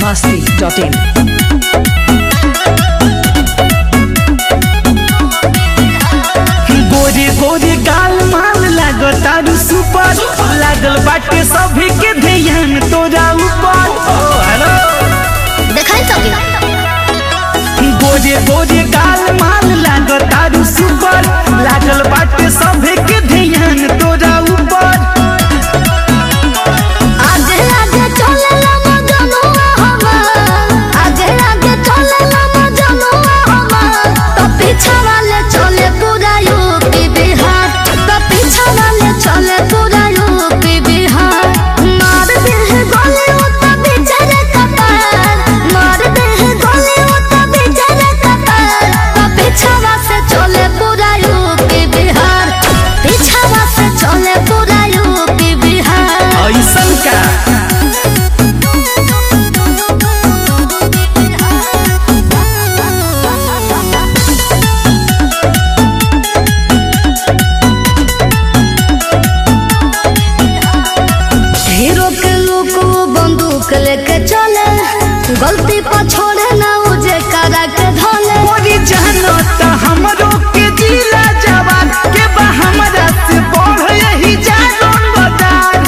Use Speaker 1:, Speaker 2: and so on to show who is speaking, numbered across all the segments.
Speaker 1: masti.in.
Speaker 2: गोरे गोरे गाल माल लागो तारू सुपर लागल बाटे सभी के ध्यान तोरा ऊपर ओ हेलो
Speaker 3: देखाई सकी
Speaker 2: गोरे गोरे गाल माल लागो तारू सुपर लागल बाटे सभी के ध्यान तोरा ऊपर
Speaker 3: आगे आगे चले लम जनुआ हमार आगे आगे चले लम जनुआ हमार तो पीछे वाले चले पूरा यूपी बिहार तो पीछे वाले चले पूरा यूपी बिहार मार दे गोली उतना बेचारे कपार मार दे गोली उतना बेचारे कपार तो पीछे से चले पूरा यूपी बिहार पीछे से चले पूरा यूपी बिहार
Speaker 2: ऐसन का
Speaker 3: हीरो के लोग वो बंदूक लेके चले गलती पर छोड़े ना उजे करा के धोले
Speaker 2: मोरी जानो त हमरो के जिला जवान के बा हमरा से बढ़ यही जान बदार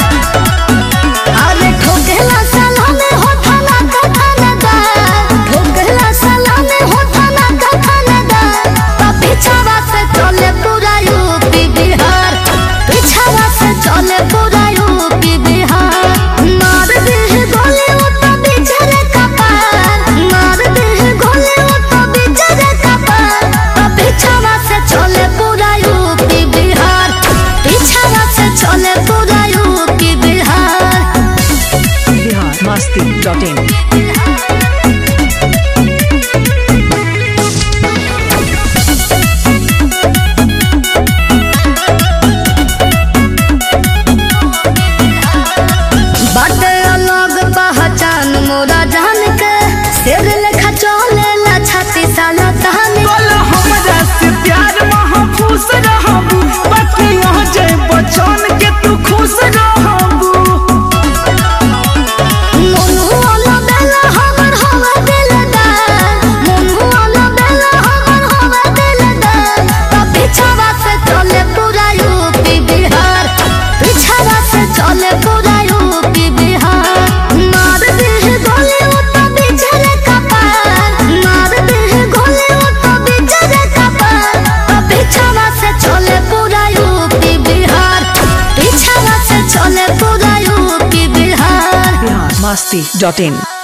Speaker 3: अरे ठोकेला सलामे हो थाना का थानेदार ठोकेला सलामे हो थाना का थानेदार तो पीछावा से चले पूरा यूपी बिहार पीछावा से चले पूरा यूपी बिहार मार दे गोली वो तो बेचारे कपार मार दे गोली वो तो बेचारे कपार तो पीछावा से चले पूरा यूपी बिहार पीछावा से चले पूरा यूपी बिहार
Speaker 1: Bihar masti.in.
Speaker 3: बाटे अलग पहचान मोरा जान के शेर लेखा चले ला छाती साला तहन
Speaker 2: बोल हमरा से प्यार महफूस रहबू बाकी यहाँ जय बचन के तू खुश रहबू
Speaker 3: मोनू वाला बेला हमर हवा दिलदार मोनू वाला बेला हमर हवा दिलदार तो पीछावा से चले पूरा यूपी बिहार पीछावा से चले पूरा यूपी बिहार मार दे गोली वो तो बेचारे कपार मार दे गोली वो तो बेचारे कपार तो पीछावा से चले पूरा यूपी बिहार पीछावा से चले पूरा यूपी बिहार
Speaker 1: Bihar masti.in.